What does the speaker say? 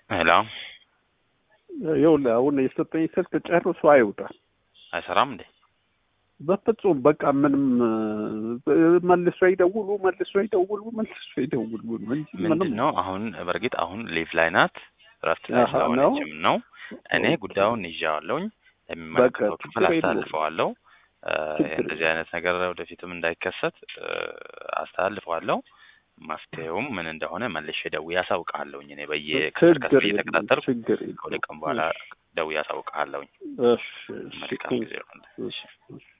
ሄሎ ይኸውልህ አሁን የሰጠኝ ስልክ ጨርሶ አይውጣም። አይሰራም እንዴ? በፍጹም በቃ ምንም መልሶ ይደውሉ መልሶ ይደውሉ መልሶ ይደውሉ ነው እንጂ ምንድን ምንም ነው አሁን በእርግጥ አሁን ሊቭ ላይ ናት እረፍት ላይ አሃ፣ ስለሆነችም ነው። እኔ ኦኬ። ጉዳዩን ይዣዋለሁኝ ለሚመለከተው በቃ ክፍል ችግር የለውም። አስተላልፈዋለሁ። እ፣ ችግር እንደዚህ አይነት ነገር ወደፊትም እንዳይከሰት እ፣ አስተላልፈዋለሁ። መፍትሄውም ምን እንደሆነ መልሼ ደውዬ አሳውቅሃለሁኝ። እኔ በየክፍል ችግር ከፍል የለም እየተከታተልኩ ችግር ከሁለት ቀን የለም። በኋላ ደውዬ አሳውቅሃለሁኝ። እሺ እሺ መልካም ጊዜ ይሁንልህ። እሺ እሺ